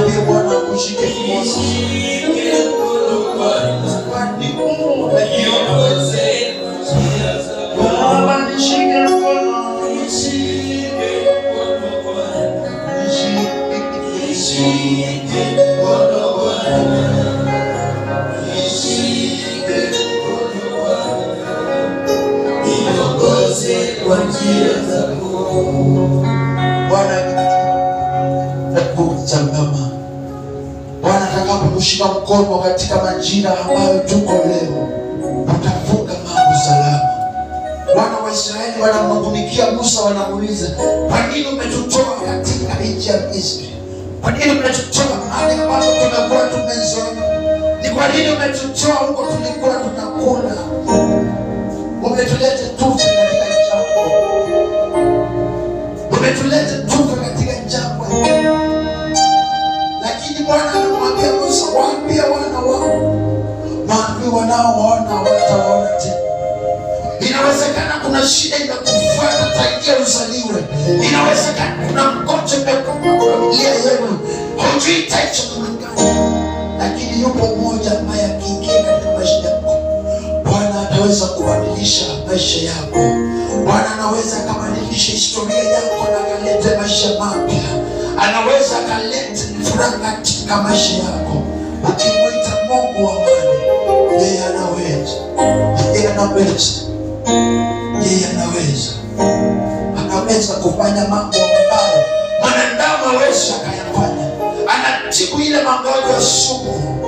Mwambie Bwana akushike mkono. Kwani Mungu umeniona. Baba nishike mkono. Nishike mkono Bwana. Nishike mkono Bwana. Niongoze kwa njia zako. Bwana kuchangama. Bwana atakapokushika mkono katika majira ambayo tuko leo, utavuka mambo salama. Wana wa Israeli wanamnungunikia Musa, wanamuuliza kwa nini umetutoa katika nchi ya Misri? Kwa nini umetutoa mahali ambapo tumekuwa tumezoea? Ni kwa nini umetutoa huko tulikuwa tunakula? Umetuleta tufe katika jangwa, umetuleta tufe katika jangwa hili. Lakini Bwana anamwambia Musa, waambie wana wao, waambie wanaowaona hawataona tena. Inawezekana kuna shida imekufuata tangia uzaliwe. Inawezekana kuna mgonjwa imekuwa familia yenu, hujui itaisha namna gani, lakini yupo mmoja ambaye akiingia katika maisha yako, Bwana ataweza kubadilisha maisha yako. Bwana anaweza akabadilisha historia yako na akalete maisha mapya, anaweza akalete furaha katika maisha yako. Ukimwita Mungu wa amani, yeye anaweza, yeye anaweza yeye anaweza anaweza kufanya mambo ambayo mwanadamu hawezi akayafanya anatibu ile magonjwa sugu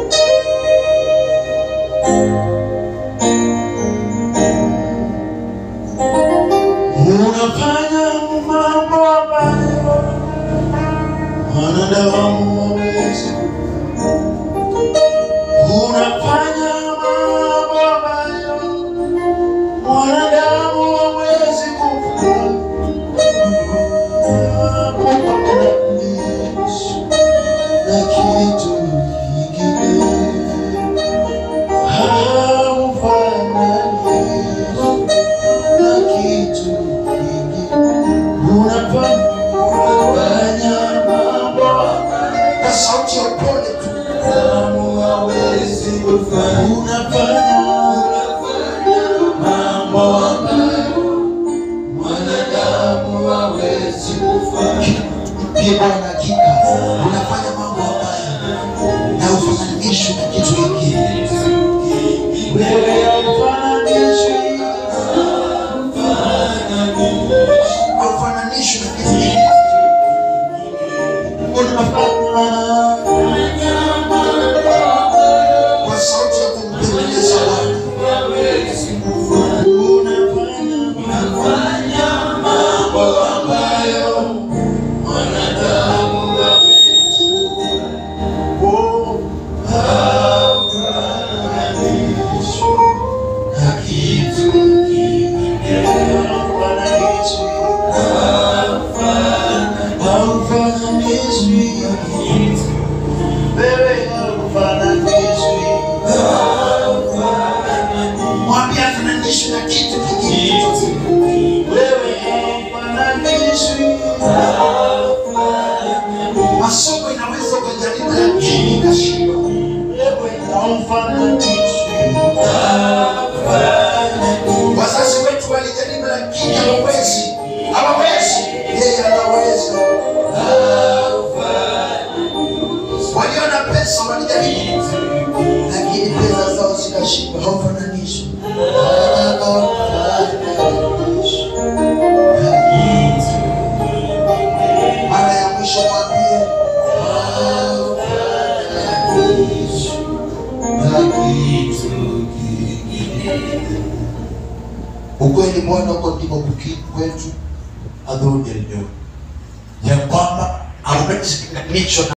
unafanya mambo ambayo mwanadamu hawezi unafanya mambo ambayo mwanadamu hawezi kufanya. Hakufananishi na kitu kingine. Haufananishi na kitu kingine. Unafanya mambo kwa sauti ya upole tu. Unafanya mambo ambayo mwanadamu hawezi kufanya. Pia Bwana, hakika unafanya mambo ambayo na ufananishwi na kitu kingine. Wewe haufananishwi, haufananishwi na kitu kingine. Unafanya kwa sauti ya kumpendeza Bwana. Unafanya mambo ambayo mwanadamu hawezi. Oh, hafananishwi na kitu kingine. Haufananishwi. Haufananishwi. Wewe haufananishwi. Mwambie afananishwe na kitu kingine. Wewe haufananishwi. Masomo inaweza ukajaribu lakini ikashindwa. Wewe haufananishwi. Wazazi wetu walijaribu lakini hawawezi, hawawezi. Yeye anaweza. Walio na pesa walijaribu, lakini pesa zao zikashindwa. Haufananishwi. Haufananishwi. Mara ya mwisho mwambie haufananishwi na kitu kingine. Ukweli Bwana uko ndiko kukiri kwetu adhuhuri ya leo ya kwamba hauwezi kulinganishwa na